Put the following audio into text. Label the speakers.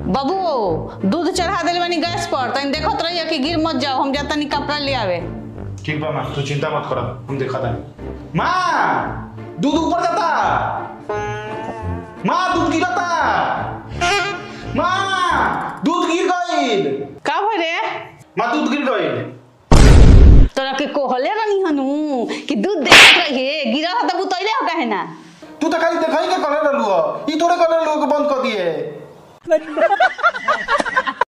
Speaker 1: बाबू दूध चढ़ा दिल बानी गैस पर तनी देखत रहिए कि गिर मत जाओ हम जाता नहीं कपड़ा ले आवे
Speaker 2: ठीक बा माँ तू चिंता मत कर हम देखा था माँ दूध ऊपर जाता माँ दूध गिरता माँ दूध गिर गईल
Speaker 1: का भई रे
Speaker 2: माँ दूध गिर गईल
Speaker 1: तोरा के कोहले रही हनु कि दूध देखत रहिए गिरा था तब उतैले हो काहे ना
Speaker 2: तू तो खाली देखाई के करे रहलू ई थोड़े करे लोग बंद कर दिए